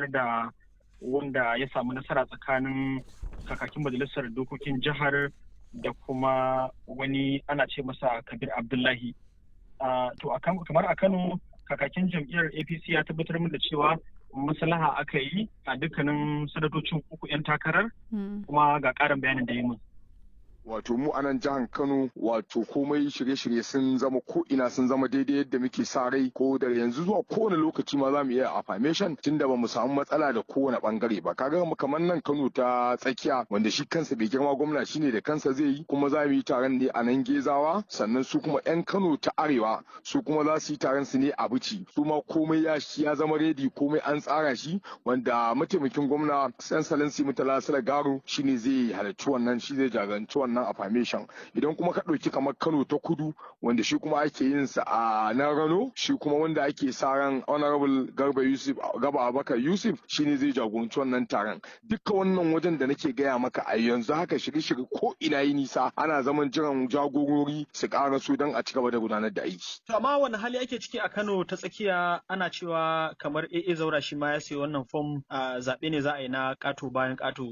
tabbatar da wanda ya samu nasara tsakanin kakakin majalisar dokokin jihar da kuma wani ana ce masa kabir abdullahi to kamar a kano kakakin jam'iyyar apc ya tabbatar min da cewa maslaha aka yi a dukkanin sanatocin uku 'yan takarar kuma ga ƙarin bayanin da yi min wato mu a nan jihar Kano wato komai shirye-shirye sun zama ko ina sun zama daidai yadda muke sa rai ko da yanzu zuwa kowane lokaci ma za mu iya affirmation tunda ba mu samu matsala da kowane bangare ba kaga kamar nan Kano ta tsakiya wanda shi kansa bai girma gwamna shine da kansa zai yi kuma za mu yi taron ne a nan Gezawa sannan su kuma yan Kano ta arewa su kuma za su yi taron su ne a Bici su ma komai ya ya zama redi komai an tsara shi wanda mataimakin gwamna San Salansi Mutala Garo shine zai halarci wannan shi zai jagoranci wannan wannan affirmation idan kuma ka ɗauki kamar kano ta kudu wanda shi kuma ake yin sa a nan rano shi kuma wanda ake sa ran honorable garba yusuf gaba abakar yusuf shine zai jagoranci wannan taron duka wannan wajen da nake gaya maka a yanzu haka shirye-shirye ko ina yi nisa ana zaman jiran jagorori su ƙara su don a ci gaba da gudanar da aiki. to amma wani hali ake ciki a kano ta tsakiya ana cewa kamar AA zaura shi ma ya sayi wannan fom a zaɓe ne za a yi na ƙato bayan ƙato